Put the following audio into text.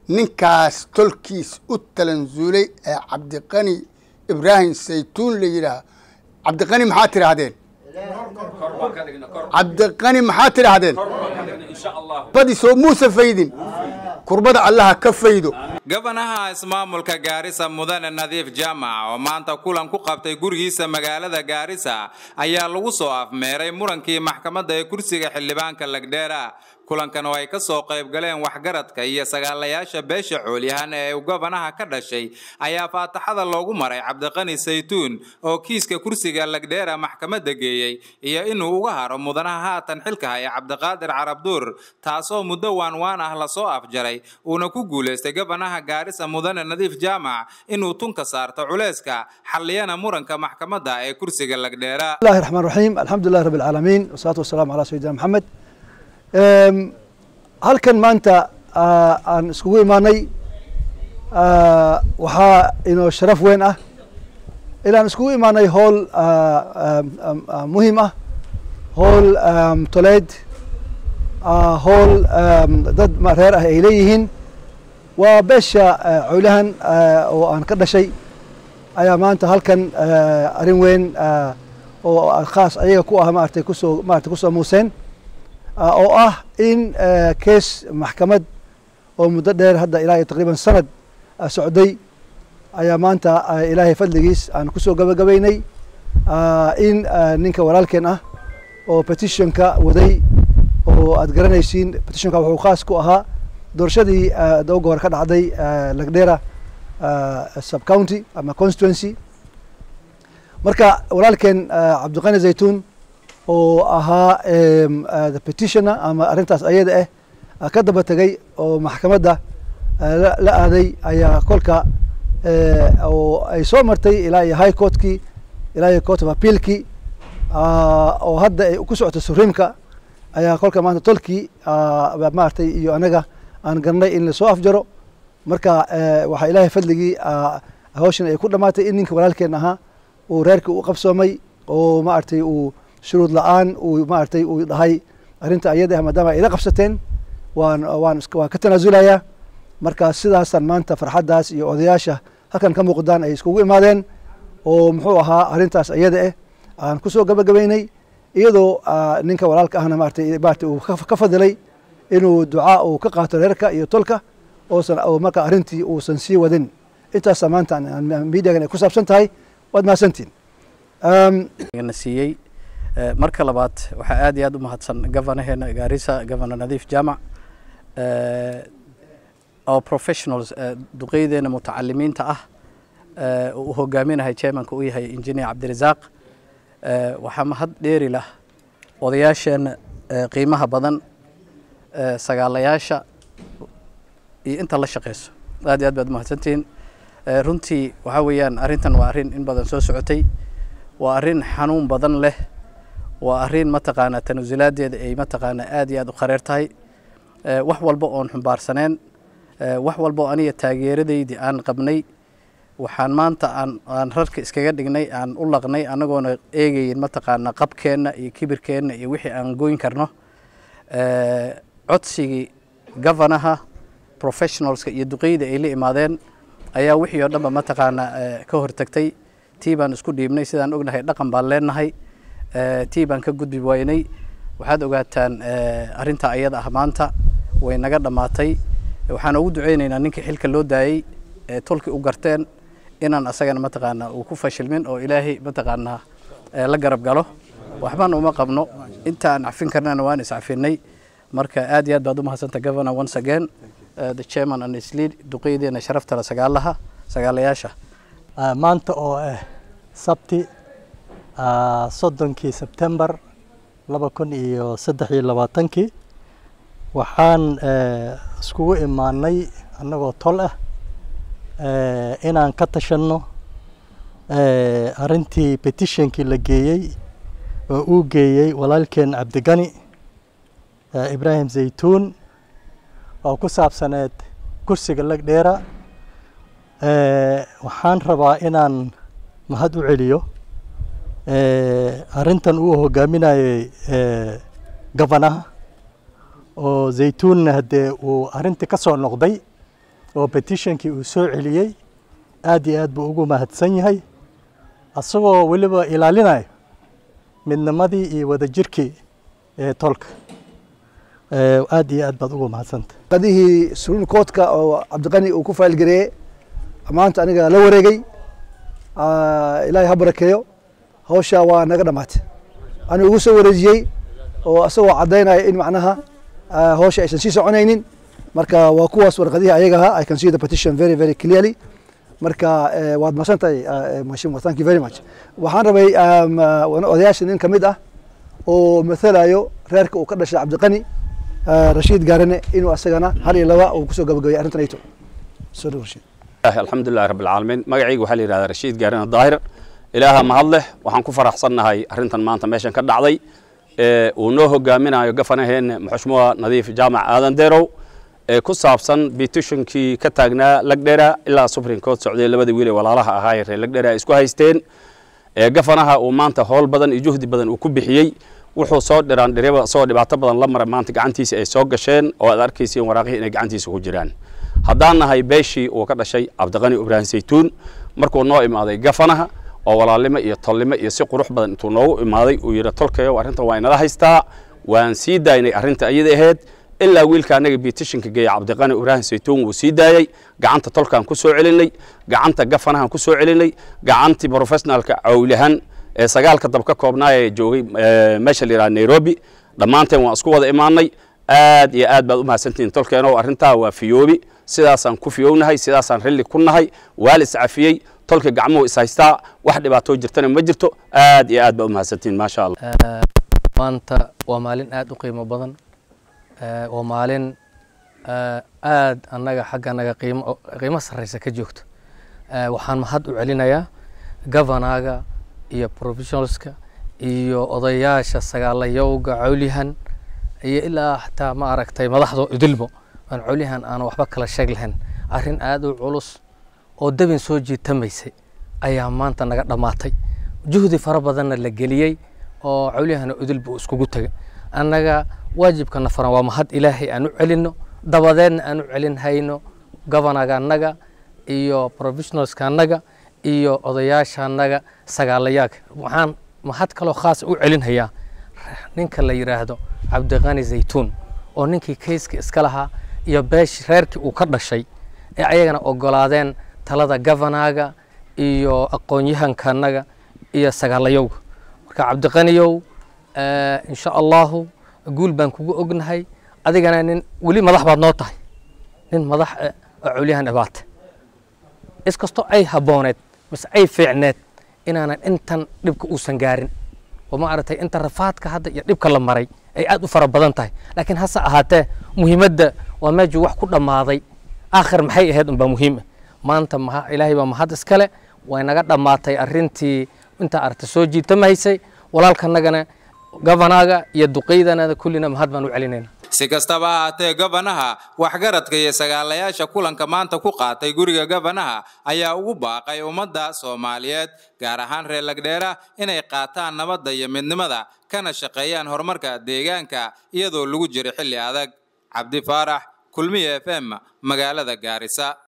ninkaas tolkiis u talansuulay ee cabdiqani ibraahim saytuun la yidhaah cabdiqani maxaa tidhaahdeen cabdiqani maxaa tidhaahdeen badi soo muusa faydin kurbada allaha ka faydo gabanaha ismaamulka gaarisa mudane nadiif jaamac oo maanta kulan ku qabtay gurigiisa magaalada gaarisa ayaa lagu soo afmeeray murankii maxkamadda ee kursiga xildhibaanka lagdheera kulankan oo ay ka soo qayb galeen waxgaradka iyo sagaalayaasha beesha coolyahan ee uu gabanaha ka dhashay ayaa faataxada loogu maray cabdiqani saytuun oo kiiska kursiga lagdheera maxkamadda geeyey iyo inuu uga haro mudanaha haatan xilka haya cabdiqaadir carabduur taasoo muddo waanwaan ah lasoo afjaray uuna ku guulaystay gabanaha gaarisa mudane nadiif jaamac inuu tunka saarto culeyska xalliyana muranka maxkamadda ee kursiga lagdheera الله الرحمن الرحيم الحمد لله رب العالمين والصلاة والسلام على سيدنا محمد halkan maanta aan iskugu imaanay waxaa inoo sharaf weyn ah ilaan iskugu imaanay howl muhiim ah howl toleed howl dad reer ah ay leeyihiin waa beesha cowlahan oo aan ka dhashay ayaa maanta halkan arrin weyn oo khaas ayaga ku ah maaragtay kusoo maaragtay kusoo muuseen oo ah in kees maxkamad oo muddo dheer hadda ilaa iyo taqriiban sanad socday ayaa maanta ilaahay fadligiis aan kusoo gabagabaynay in ninka walaalkeen ah oo petitionka waday oo aad garanaysiin petitionka wuxuu khaas ku ahaa doorashadii dooga hore ka dhacday lagdera subcounty ama constituency marka walaalkeen cabdiqani zaytuun oo ahaa the petitioner ama arrintaas ayada ah ka daba tegay oo maxkamadda la aaday ayaa kolka oo ay soo martay ilaa iyo high courtkii ilaa iyo court of appealkii oo hadda ay ku socoto supremeka ayaa kolka maanta tolkii maaragtay iyo anaga aan garanay in lasoo afjaro marka waxaa ilaahay fadligii hawshan ay ku dhamaatay in ninka walaalkeen ahaa uu reerkii u qabsoomay oo maaragtay uu shuruud la-aan uu maaragtay uu dhahay arrinta ayada ah maadaama ay ila qabsateen waan waan waan ka tanaasulayaa marka sidaasaan maanta farxaddaas iyo odayaasha halkan ka muuqdaan ay iskugu imaadeen oo muxuu ahaa arrintaas ayada ah aan kusoo gabagabaynay iyadoo ninka walaalka ahna maaragtay maaragtay uu ka fadilay inuu ducaa uu ka qaato reerka iyo tolka oosan oo marka arrintii uusan sii wadin intaasa maanta miidiyagan ay ku saabsan tahay waad mahadsantiin na siiyey marka labaad waxaa aad iyo aad u mahadsan governaheena gaarisa governor nadiif jaamac oo professionals duqeydeena mutacalimiinta ah uu hogaaminahay chairmanka u yahay engineer cabdirasaaq waxaa mahad dheeri lah odayaasheena qiimaha badan sagaalayaasha iyo inta la shaqeyso aad iyo aad baad umahadsantihiin runtii waxaa weeyaan arrintan waa arrin in badan soo socotay waa arrin xanuun badan leh waa arrin mataqaanaa tanasulaaddeeda ay mataqaanaa aad iyo aad u qareer tahay wax walba oon xumbaarsaneen wax walba oo aniga taageeradaydii aan qabnay waxaan maanta aan aan rarka iskaga dhignay aan u laqnay anagoona eegayin mataqaanaa qabkeenna iyo kibirkeenna iyo wixii aan goyn karno codsigii governaha professionalska iyo duqeyda ay la imaadeen ayaa wixii oo dhanba mataqaanaa ka hortagtay tii baan isku dhiibnay sidaan ognahay dhaqan baan leenahay tii baan ka gudbi waynay waxaad ogaataan arrinta ayada ah maanta way naga dhammaatay waxaan ugu duceynaynaa ninkii xilka loo daayey ee tolkii u garteen inaan asagana mataqaanaa uu ku fashilmin oo ilaahay mataqaanaa la garab galo waxbana uma qabno inta aan cafin karnana waan iscafinay marka aad iyo aad baad u mahadsanta governor once again uh, the chairman and his lead duqeydeena sharaftala sagaalaha sagaalayaasha maanta oo ah sabti soddonkii sebtembar laba kun iyo saddex iyo labaatankii waxaan iskugu imaanay annagoo tol ah inaan ka tashanno arrintii petitionkii la geeyey oo uu geeyey walaalkeen cabdigani ibraahim zaytuun oo ku saabsaneed kursiga lagdheera waxaan rabaa inaan mahad u celiyo arrintan uu hogaaminayey gabanaha oo zaytuunna haddee uu arrintii ka soo noqday oo petitionkii uu soo celiyey aad iyo aad buu ugu mahadsan yahay asagoo weliba ilaalinayo midnimadii iyo wadajirkii ee tolka aad iyo aad baad ugu mahadsanta qadihii suruul koodka oo cabdiqani uu ku faylgareeyey maanta aniga la wareegay ilaahay ha barakeeyo hawsha waa naga dhamaatay anigu ugu soo wareejiyey oo asagoo caddaynaya in macnaha hawsha aysan sii soconaynin marka waa kuwaas warqadihii ayaga ahaa i can see the petition very very clearly marka waad mahadsan tahay mhashimwa thank you very much waxaan rabay odayaasha nin ka mid ah oo mathalayo reerka uu ka dhashay cabdiqani rashiid gaarane inuu asagana hal iyo laba uu kusoo gabagabeeyay arrintan ayto soo dhow rashiid alxamdulilahi rabbi alcaalamiin magacayga waxaa la yidhahdaa rashiid gaarane daahir ilaaha mahad leh waxaan ku faraxsannahay arrintan maanta meeshan ka dhacday uu noo hogaaminayo gafanaheenne muxushmuha nadiif jaamac aadan deerow ee ku saabsan petitionkii ka taagnaa lagdhera ilaa supreme court socday labada wiil ee walaalaha ahaa ee reer lagdhera ay isku haysteen ee gafanaha uu maanta howl badan iyo juhdi badan uu ku bixiyey wuxuu soo dhiraan dhiriba isagoo dhibaato badan la maray maanta gacantiisa ay soo gasheen oo aad arkaysiin waraaqihii inay gacantiisa ku jiraan haddaan nahay beeshii uu ka dhashay cabdiqani ibraahim saytuun markuu noo imaaday gafanaha oo walaalnimo iyo tolnimo iyo si qurux badan intuu noogu imaaday uu yidhi tolkayo arrintan waa inala haystaa waan sii daaynay arrinta iyada ahayd ilaa wiilka anaga petitionka geeya cabdiqani ibraahim saytuun wuu sii daayey gacanta tolkaan ku soo celinay gacanta gafanahan ku soo celinay gacantii professionalka cawlahan ee sagaalka dab ka koobnaa ee joogay meesha la yidhaha nairobi dhammaanteen waan isku wada imaanay aad iyo aad baad u mahadsantihiin tolkeeno arrintaa waa fiyoobi sidaasaan ku fiyownahay sidaasaan rilli ku nahay waa la iscafiyey tolka gacmuhu is haystaa wax dhibaatoo jirtana ma jirto aad iyo aad baad u mahadsantihiin maasha allah maanta waa maalin aad u qiimo badan waa maalin aad annaga xagga annaga qiimo qiimo sarreysa ka joogto waxaan mahad u celinayaa governaga iyo professionalska iyo odayaasha sagaalayowga cawlihan iyo ilaa xataa ma aragtay madaxda idilbo aan cawlihan aan waxba kala sheeg lahayn arrin aad u culus oo dabin soo jiitamaysay ayaa maanta naga dhammaatay juhdi fara badanna la geliyey oo cawlihana idilbo iskugu tegay annaga waajibkana faran waa mahad ilaahay aan u celinno dabadeedna aan u celin hayno governaga annaga iyo professionalska annaga iyo odayaasha annaga sagaalayaaka waxaan mahad kaloo khaas u celinhayaa ninka la yidhaahdo cabdiqani zaytuun oo ninkii kayska iska lahaa iyo beesh reerkii uu ka dhashay ee ayagana ogolaadeen talada governaga iyo aqoon-yahanka annaga iyo sagaalayowga marka cabdiqaniyow insha allahu guul baan kugu ognahay adigana nin weli madax baad noo tahay nin madax oo cawliyahan dhibaata iskastoo ay habbooneed mise ay fiicneed inaanan intan dhibka uusan gaarin oo ma aragtay inta rafaadka hadda iyo dhibka la maray ay aad u fara badan tahay laakiin hase ahaatee muhiimadda waa meejuu wax ku dhammaaday aakhir maxay ahayd unbaa muhiim ah maanta maha ilaahay baa mahad iskale way naga dhammaatay arrintii intaa aragta soo jiitamahaysay walaalkanagana governaga iyo duqeydanada kullina mahad baan u celinayna si kastaba ha haatee gobanaha waxgaradka iyo sagaalayaasha kulanka maanta ku qaatay guriga gobanaha ayaa ugu baaqay ummadda soomaaliyeed gaar ahaan reer lagdheera inay qaataan nabadda iyo midnimada kana shaqeeyaan horumarka deegaanka iyadoo lagu jiro xilli adag cabdi faarax kulmiye f m magaalada gaarisa